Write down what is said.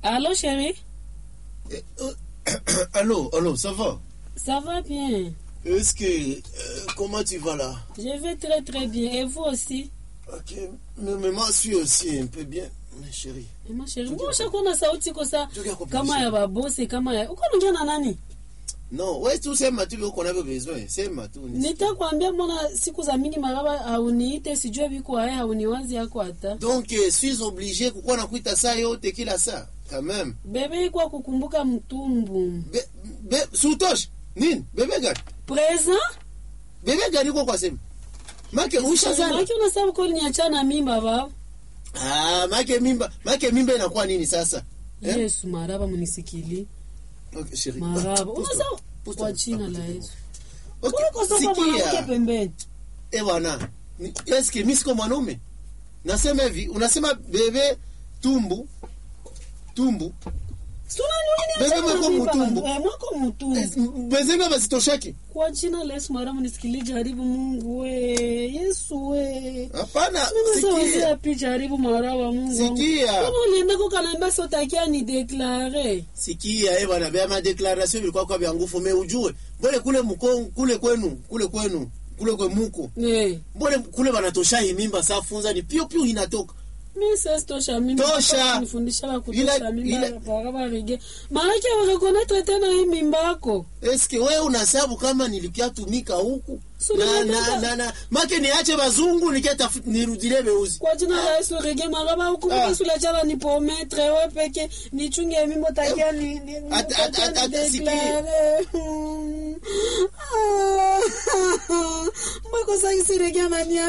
Allô, chérie Eh, euh, allô, allô, ça va Ça va bien Est-ce que... euh, comment tu vas là Je vais très très bien. Et vous aussi Ok, mais, mais moi je suis aussi un peu bien, mais chérie. Eh, ma chérie, mbona ushakuwa na sauti kosa Tukia kwa kama position. ya babosi kama ya uko naongea na nani? Non, ouais, tu sema tu uko navyo besoin, sema tu. ni- Nitakwambia mbona siku za mingi maraba hauniite sijue biko haya hauniwazi yako hata. Donc, euh, suis obligé kukuwa nakuita saa yote kila saa, quand même. Bebe iko kukumbuka mtumbu. Be, be, sutosh, nini? Bebe gani? Present? Bebe gani uko kwa sema? Make ushazana. Maki unasabu kweli niachana mimba baba. Ah, make mimba, make mimba inakuwa nini sasa? Eh? Yesu maraba munisikili. Okay, chérie. Maraba. Ah, pousse-toi, Unasabu pousse-toi, kwa jina la pousse-toi. Yesu. Okay, Kwa sababu mwanamke sikia. pembeni. Eh bwana, ni- eske mimi siko mwanaume? Nasema hivi, unasema bebe tumbu tumbu Bebe mwako mutumbu. mwako mutumbu bezembe bazitoshaki? kwa jina la Yesu maramu nisikili jaribu Mungu we Yesu we Hapana, Nimesawazia sikia. pi jaribu marawa Mungu wangu. Sikia. Kama ulienda kukanambia sotakia ni deklare Sikia eh bwana, bia ma declaration bilikuwa kwa vya nguvu, me ujue. Mbona kule mko kule kwenu, kule kwenu, kule kwe muko. eh Mbona kule banatosha hii mimba safunza ni pio pio inatoka. mi sasa tosha mimi Tosha. nifundisha la Ila- kutosha mimi ila- baraba rege maana wakakonatra tena hii mimba yako Eske wewe unasabu kama nilikia tumika huku? So Na nimetaka- na na, na make niache bazungu nikiata nirudile beuzi. kwa jina la Yesu rege maraba ukumbuka Ah. sula chala ni pometre we peke nichunge mimi takia ni ni ni- At- at- takia at- ni at- sikia. deklare Hmm. Ah. mbako sasa isirege anania